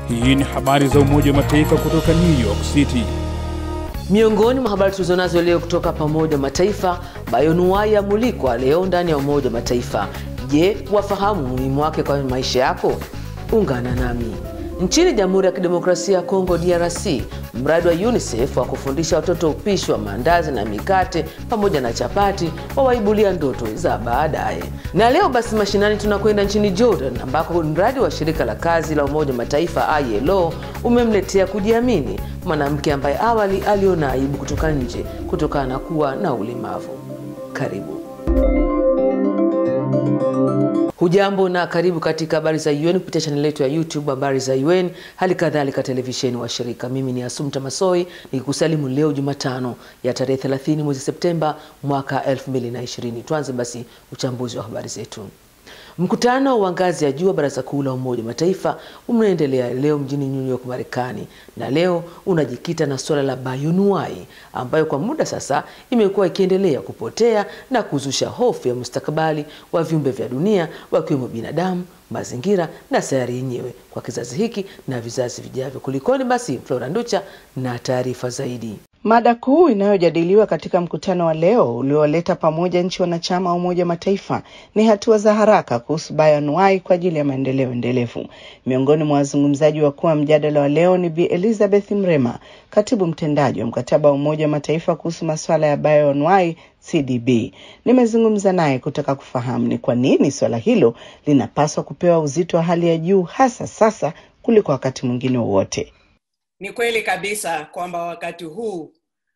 Hii ni habari za Umoja wa Mataifa kutoka New York City. Miongoni mwa habari tulizonazo leo kutoka pamoja wa Mataifa, bayonuai yamulikwa leo ndani ya Umoja wa Mataifa. Je, wafahamu umuhimu wake kwa maisha yako? Ungana nami. Nchini Jamhuri ya Kidemokrasia ya Kongo DRC, mradi wa UNICEF wa kufundisha watoto upishi wa maandazi na mikate pamoja na chapati wawaibulia ndoto za baadaye. Na leo basi mashinani tunakwenda nchini Jordan ambako mradi wa shirika la kazi la Umoja wa Mataifa ILO umemletea kujiamini mwanamke ambaye awali aliona aibu kutoka nje kutokana na kuwa na ulemavu. Karibu. Hujambo na karibu katika habari za UN kupitia chaneli yetu ya YouTube habari za UN, hali kadhalika televisheni wa shirika. Mimi ni Asumta Masoi nikikusalimu leo Jumatano ya tarehe 30 mwezi Septemba mwaka 2020. Tuanze basi uchambuzi wa habari zetu. Mkutano wa ngazi ya juu wa Baraza Kuu la Umoja wa Mataifa unaendelea leo mjini New York, Marekani, na leo unajikita na suala la bayonuai ambayo kwa muda sasa imekuwa ikiendelea kupotea na kuzusha hofu ya mustakabali wa viumbe vya dunia wakiwemo binadamu, mazingira na sayari yenyewe kwa kizazi hiki na vizazi vijavyo. Kulikoni basi, Flora Nducha na taarifa zaidi. Mada kuu inayojadiliwa katika mkutano wa leo uliowaleta pamoja nchi wanachama wa Umoja wa Mataifa ni hatua za haraka kuhusu bayoanuai kwa ajili ya maendeleo endelevu. Miongoni mwa wazungumzaji wakuu wa mjadala wa leo ni Bi Elizabeth Mrema, katibu mtendaji wa mkataba wa Umoja wa Mataifa kuhusu masuala ya bayoanuai CDB. Nimezungumza naye kutaka kufahamu ni kwa nini swala hilo linapaswa kupewa uzito wa hali ya juu hasa sasa kuliko wakati mwingine wowote. Ni kweli kabisa kwamba wakati huu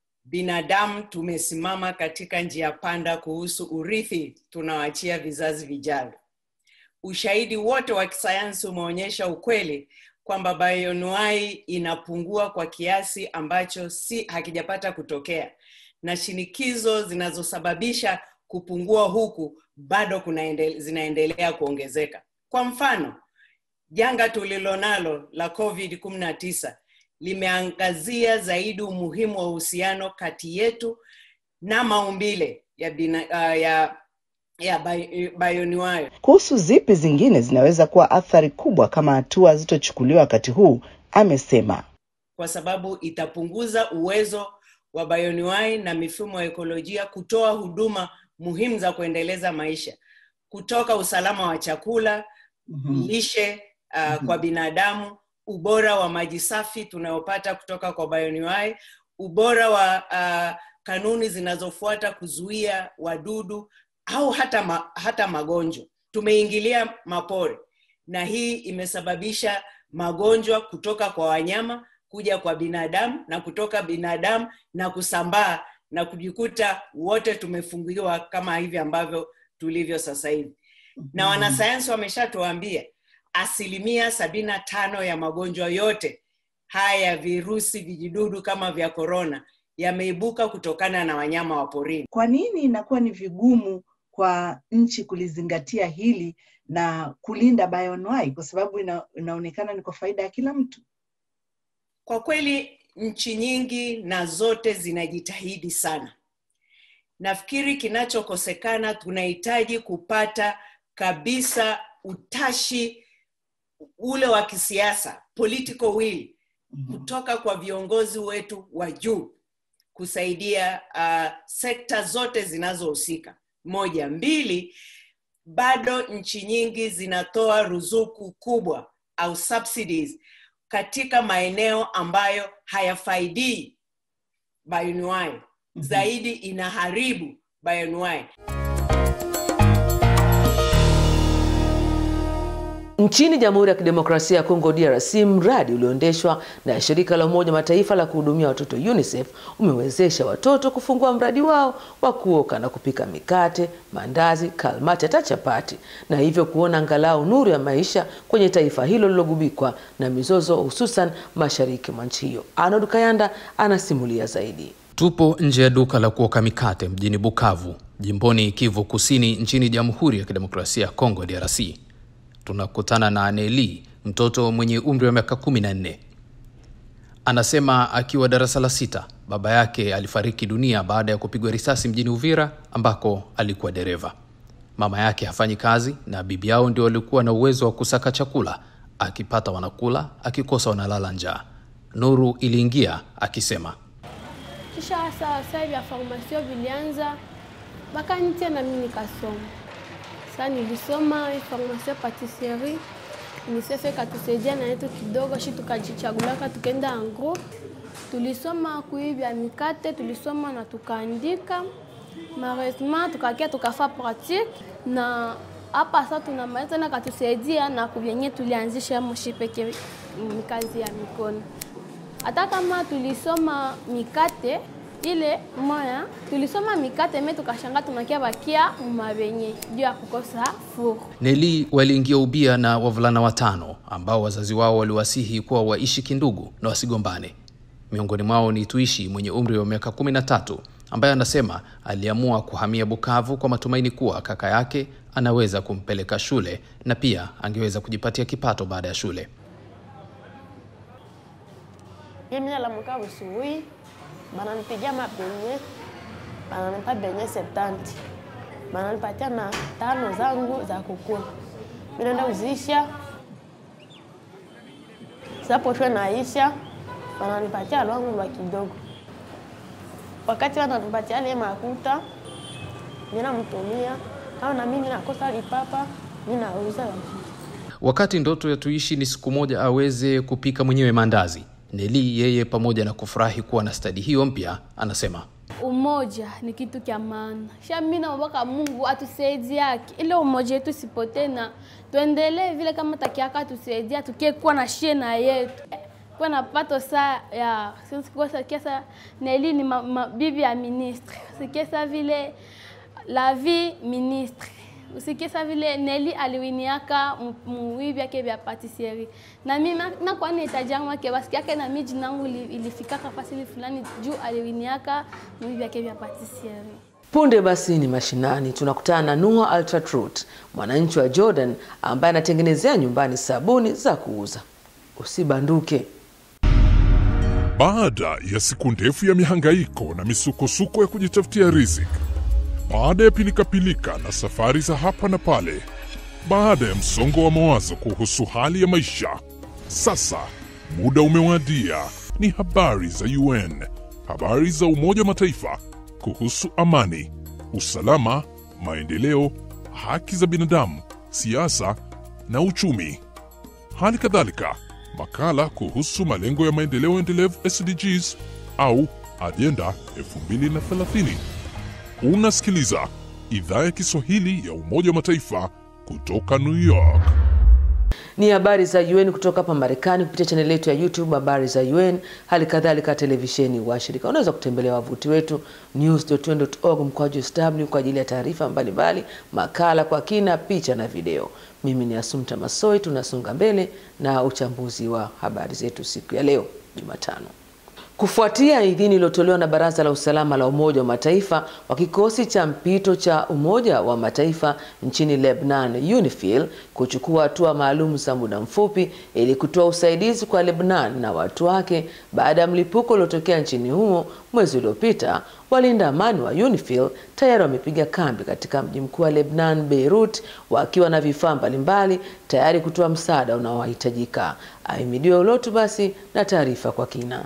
binadamu tumesimama katika njia panda kuhusu urithi tunaoachia vizazi vijavyo. Ushahidi wote wa kisayansi umeonyesha ukweli kwamba bayoanuai inapungua kwa kiasi ambacho si hakijapata kutokea, na shinikizo zinazosababisha kupungua huku bado kunaendele, zinaendelea kuongezeka. Kwa mfano, janga tulilonalo la COVID-19 limeangazia zaidi umuhimu wa uhusiano kati yetu na maumbile ya, bina, uh, ya, ya bayoanuai. Kuhusu zipi zingine zinaweza kuwa athari kubwa kama hatua zitochukuliwa wakati huu, amesema kwa sababu itapunguza uwezo wa bayoanuai na mifumo ya ekolojia kutoa huduma muhimu za kuendeleza maisha, kutoka usalama wa chakula, mm-hmm. lishe uh, mm-hmm. kwa binadamu ubora wa maji safi tunayopata kutoka kwa bayoanuai, ubora wa uh, kanuni zinazofuata kuzuia wadudu au hata, ma, hata magonjwa. Tumeingilia mapori na hii imesababisha magonjwa kutoka kwa wanyama kuja kwa binadamu na kutoka binadamu na kusambaa na kujikuta wote tumefungiwa kama hivi ambavyo tulivyo sasa hivi. Na wanasayansi wameshatuambia asilimia sabini na tano ya magonjwa yote haya ya virusi vijidudu kama vya korona yameibuka kutokana na wanyama wa porini. Kwa nini inakuwa ni vigumu kwa nchi kulizingatia hili na kulinda bayoanuai, kwa sababu ina, inaonekana ni kwa faida ya kila mtu? Kwa kweli nchi nyingi na zote zinajitahidi sana. Nafikiri kinachokosekana, tunahitaji kupata kabisa utashi ule wa kisiasa political will kutoka kwa viongozi wetu wa juu kusaidia uh, sekta zote zinazohusika. Moja, mbili, bado nchi nyingi zinatoa ruzuku kubwa au subsidies katika maeneo ambayo hayafaidii bayoanuai, mm-hmm. zaidi inaharibu bayoanuai. Nchini Jamhuri ya Kidemokrasia ya Kongo DRC, mradi ulioendeshwa na shirika la Umoja Mataifa la kuhudumia watoto UNICEF umewezesha watoto kufungua mradi wao wa kuoka na kupika mikate, mandazi, kalmati hata chapati, na hivyo kuona angalau nuru ya maisha kwenye taifa hilo lilogubikwa na mizozo, hususan mashariki mwa nchi hiyo. Arnold Kayanda anasimulia zaidi. Tupo nje ya duka la kuoka mikate mjini Bukavu, jimboni Kivu Kusini, nchini Jamhuri ya Kidemokrasia ya Kongo DRC. Tunakutana na Aneli, mtoto mwenye umri wa miaka kumi na nne. Anasema akiwa darasa la sita, baba yake alifariki dunia baada ya kupigwa risasi mjini Uvira ambako alikuwa dereva. Mama yake hafanyi kazi na bibi yao ndio walikuwa na uwezo wa kusaka chakula akipata wanakula, akikosa wanalala njaa. Nuru iliingia akisema, kisha sasa sasa vya formasio vilianza bakanitia na mimi nikasoma. Sasa nilisoma formasio patisserie UNICEF ikatusaidia na yetu kidogo, shi tukajichagulaka tukaenda en group, tulisoma kuivya mikate, tulisoma na tukaandika malheureusement tukakia tukafa pratique na hapa sasa tunamaliza na katusaidia na kuvyenye tulianzisha moshi peke kazi ya mikono. Hata kama tulisoma mikate ile moya, tulisoma mikate me tukashanga tunakia bakia mabenye juu ya kukosa furu. Neli waliingia ubia na wavulana watano ambao wazazi wao waliwasihi kuwa waishi kindugu na wasigombane. Miongoni mwao ni Tuishi mwenye umri wa miaka kumi na tatu ambaye anasema aliamua kuhamia Bukavu kwa matumaini kuwa kaka yake anaweza kumpeleka shule na pia angeweza kujipatia kipato baada ya shule. Mimi nalamuka busubuhi, bananipigia mabenye, bananipa benye septanti, bananipatia na tano zangu za kukula. Mimi naenda uzisha, saposhwe naisha, bananipatia lwangu lwa kidogo. Wakati wananipatia ile makuta, mimi namtumia au na mimi nakosa lipapa, mimi nauza Wakati ndoto ya Tuishi ni siku moja aweze kupika mwenyewe mandazi, Neli yeye pamoja na kufurahi kuwa na stadi hiyo mpya, anasema Umoja ni kitu kya maana. Sha mimi naomba Mungu atusaidiake ile umoja yetu sipotee na tuendelee vile kama takiaka atusaidia tukie kuwa na shie na yetu kuwa na pato saa ya sikiasa Neli ni ma, ma, bibi ya ministre sikiesa vile la vie ministre usikiesa vile Neli aliwiniaka muivi yake vya patisserie na mimi nakuwa nahitaji yangu yake basi yake na miji nangu ilifikaka fasili fulani juu aliwiniaka muivi yake vya patisserie. Punde basi ni mashinani, tunakutana na Noah Altatrut, mwananchi wa Jordan ambaye anatengenezea nyumbani sabuni za kuuza. Usibanduke. Baada ya siku ndefu ya mihangaiko na misukosuko ya kujitafutia riziki, baada ya pilikapilika na safari za hapa na pale, baada ya msongo wa mawazo kuhusu hali ya maisha, sasa muda umewadia. Ni habari za UN, habari za Umoja wa Mataifa kuhusu amani, usalama, maendeleo, haki za binadamu, siasa na uchumi. Hali kadhalika makala kuhusu malengo ya maendeleo endelevu SDGs au ajenda 2030. Unasikiliza idhaa ya Kiswahili ya Umoja wa Mataifa kutoka New York. Ni habari za UN kutoka hapa Marekani kupitia chaneli yetu ya YouTube habari za UN, hali kadhalika televisheni washirika. Unaweza kutembelea wavuti wetu news.un.org mkwaju sw kwa ajili ya taarifa mbalimbali, makala kwa kina, picha na video. Mimi ni Asumta Masoi, tunasonga mbele na uchambuzi wa habari zetu siku ya leo Jumatano. Kufuatia idhini iliyotolewa na Baraza la Usalama la Umoja wa Mataifa wa kikosi cha mpito cha Umoja wa Mataifa nchini Lebanon UNIFIL kuchukua hatua maalum za muda mfupi ili kutoa usaidizi kwa Lebanon na watu wake baada ya mlipuko uliotokea nchini humo mwezi uliopita, walinda amani wa UNIFIL tayari wamepiga kambi katika mji mkuu wa Lebanon, Beirut, wakiwa na vifaa mbalimbali tayari kutoa msaada unaohitajika. Ahimidiwe Ulotu basi na taarifa kwa kina.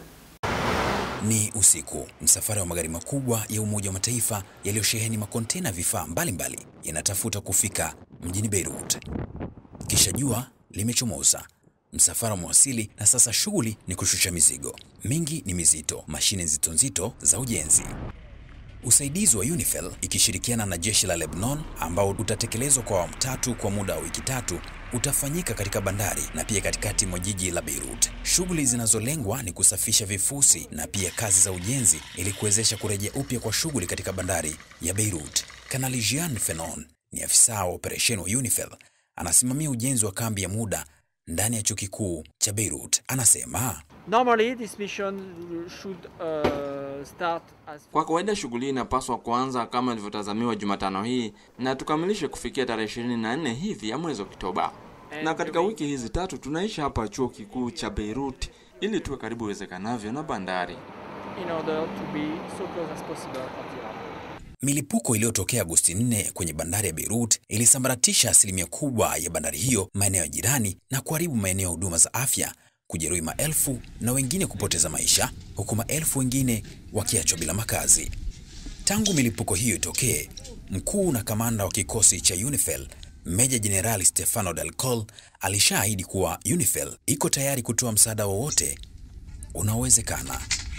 Ni usiku. Msafara wa magari makubwa ya Umoja wa Mataifa yaliyosheheni makontena vifaa mbalimbali yanatafuta kufika mjini Beirut. Kisha jua limechomoza, msafara umewasili na sasa shughuli ni kushusha mizigo. Mingi ni mizito, mashine nzito nzito za ujenzi. Usaidizi wa UNIFIL ikishirikiana na jeshi la Lebanon ambao utatekelezwa kwa awamu tatu kwa muda wa wiki tatu utafanyika katika bandari na pia katikati mwa jiji la Beirut. Shughuli zinazolengwa ni kusafisha vifusi na pia kazi za ujenzi ili kuwezesha kurejea upya kwa shughuli katika bandari ya Beirut. Kanali Jean Fenon ni afisa wa operesheni wa UNIFIL, anasimamia ujenzi wa kambi ya muda ndani ya chuo kikuu cha Beirut. Anasema Normally, this mission should, uh, start as... Kwa kawaida shughuli inapaswa kuanza kama ilivyotazamiwa Jumatano hii na tukamilishe kufikia tarehe 24 hivi ya mwezi Oktoba. Na katika wiki hizi tatu tunaishi hapa chuo kikuu cha Beirut ili tuwe karibu iwezekanavyo na bandari. in order to be so close as possible at the harbor. Milipuko iliyotokea Agosti 4 kwenye bandari ya Beirut ilisambaratisha asilimia kubwa ya bandari hiyo, maeneo ya jirani, na kuharibu maeneo ya huduma za afya, kujeruhi maelfu na wengine kupoteza maisha, huku maelfu wengine wakiachwa bila makazi. Tangu milipuko hiyo itokee, mkuu na kamanda wa kikosi cha UNIFIL Meja Jenerali Stefano Del Col alishaahidi kuwa UNIFIL iko tayari kutoa msaada wowote unaowezekana.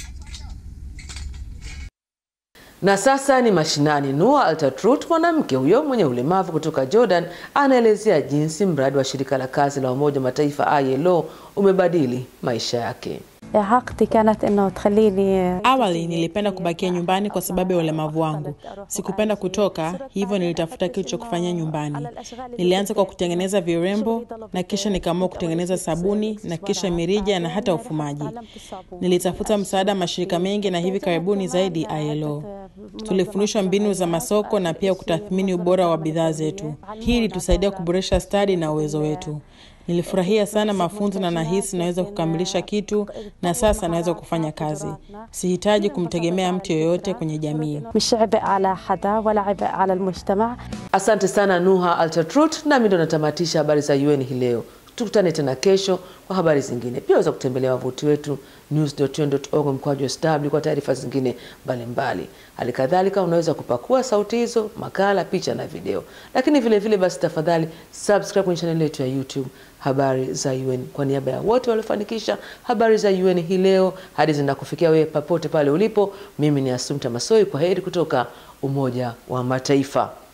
Na sasa ni mashinani. Noah Altatrut, mwanamke huyo mwenye ulemavu kutoka Jordan, anaelezea jinsi mradi wa shirika la kazi la Umoja wa Mataifa ILO umebadili maisha yake. Awali nilipenda kubakia nyumbani kwa sababu ya ulemavu wangu. Sikupenda kutoka, hivyo nilitafuta kitu cha kufanyia nyumbani. Nilianza kwa kutengeneza virembo na kisha nikaamua kutengeneza sabuni na kisha mirija na hata ufumaji. Nilitafuta msaada mashirika mengi na hivi karibuni zaidi ILO. Tulifundishwa mbinu za masoko na pia kutathmini ubora wa bidhaa zetu. Hii ilitusaidia kuboresha stadi na uwezo wetu. Nilifurahia sana mafunzo na nahisi naweza kukamilisha kitu na sasa naweza kufanya kazi. Sihitaji kumtegemea mtu yoyote kwenye jamii. Asante sana Nuha Altatrut, nami ndo natamatisha habari za UN hii leo. Tukutane tena kesho kwa habari zingine. Pia waweza kutembelea wavuti wetu news.un.org mkwaju sw kwa taarifa zingine mbalimbali. Hali kadhalika unaweza kupakua sauti hizo, makala, picha na video. Lakini vile vile basi, tafadhali subscribe kwenye chaneli yetu ya YouTube habari za UN. Kwa niaba ya wote waliofanikisha habari za UN hii leo, hadi zinakufikia wewe popote pale ulipo, mimi ni Asumta Masoi. Kwa heri kutoka Umoja wa Mataifa.